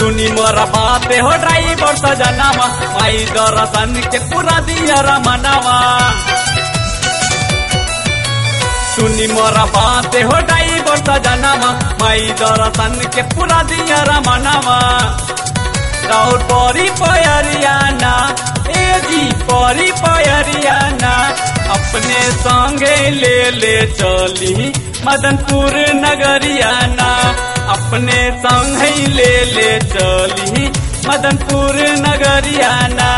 सुनी मोरा बाते हो ड्राइवर सजनावा माई दर्शन के पूरा दिया रमनावा सुनी मोरा बाते हो ड्राइवर सजनावा माई दर्शन के पूरा दिया रमनावा राउर परी पयरियाना ए जी परी पयरियाना अपने संगे ले ले चली मदनपुर नगरियाना अपने संग ही ले ले चली मदनपुर नगरियाना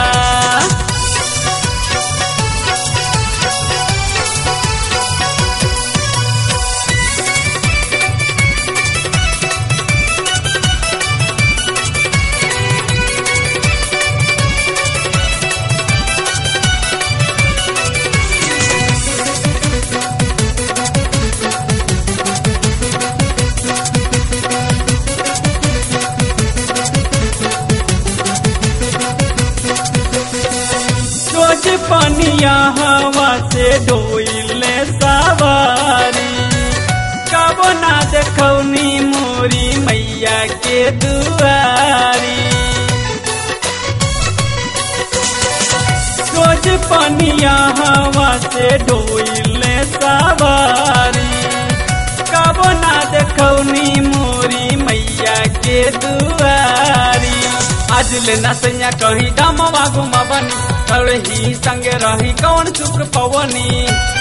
रोज पनिया हवा से डोइले सवारी कब ना देखौनी मोरी मैया के दुआरी रोज पनिया हवा से डोइले सवारी कब ना देखौनी मोरी मैया के दुआरी आज ले नसैया कहीं डमवा घुमबनी ही संगे रही कौन शुक्र पवनी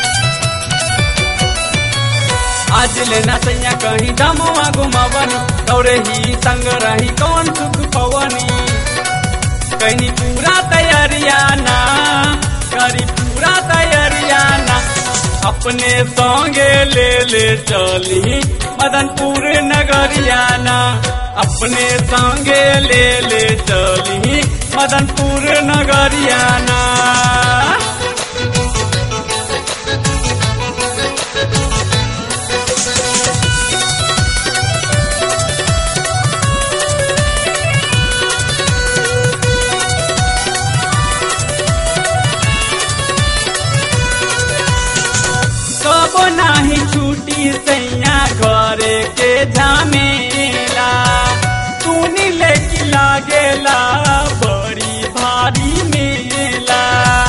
आज ले नसैया कहीं डमवा घुमबनी दौड़े ही संग रही कौन सुख पवनी कहीं पूरा तैयारिया ना करी पूरा तैयारिया ना अपने संगे ले ले चली मदनपुर नगरियाना अपने संगे ले ले चली मदनपुर नगरियाना कब नाही छुट्टी सैया घरे के झमेला तूनी लेके लागेला बड़ी भारी मेला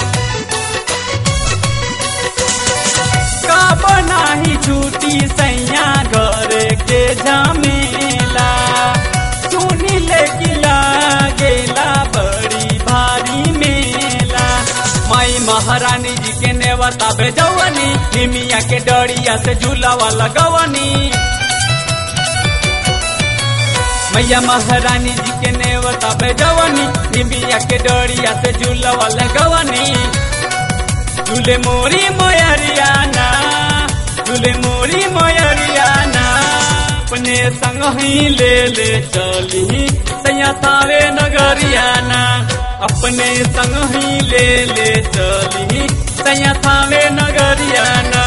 कब नाही छुट्टी सैया घरे के झमेला तूनी लेके लागेला बड़ी भारी मेला माई महारानी जी के नेवता भेजवनी हिमिया के डरिया से झूलावा लगवनी मैया महारानी जी के नेवता भेजवनी हिमिया के डरिया से झूलावा लगवनी झूले मोरी मोयरियाना झूले मोरी मोयरियाना अपने संग ही ले ले चली सैया तावे नगरियाना अपने संग ही ले ले चली सैया थावे नगरियाना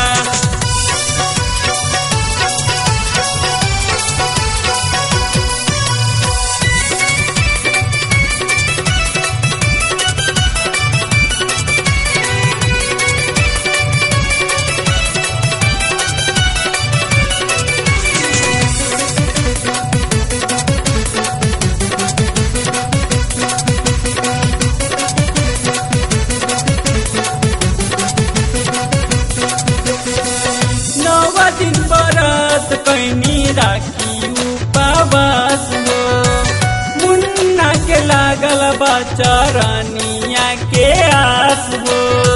नव दिन बरत कैनी राखी उपवास हो मुन्ना के लागल बचरनिया के आस हो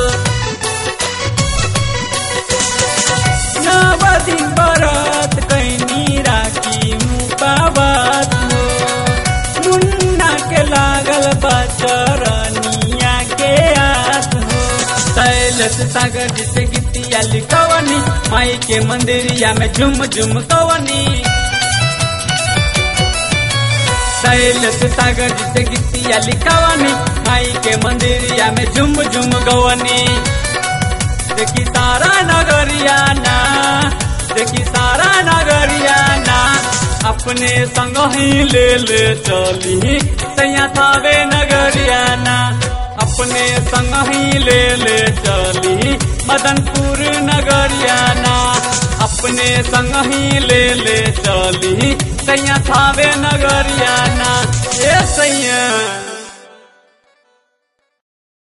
नव दिन बरत कैनी राखी उपवास हो मुन्ना के लागल बचरनिया के आस हो शैलस सागर जिसे गीतिया लिखवनी माई के मंदिरिया में झुम झुम कवनी शैलस सागर जिसे गीतिया लिखवनी माई के मंदिरिया में झुम झुम गवनी देखी सारा नगरिया ना देखी सारा नगरिया ना अपने संग ही ले ले चली सैया थावे नगरिया ना अपने संग ही ले ले चली मदनपुर नगरियाना अपने संग ही ले ले चली सैया थावे नगरियाना ए सैया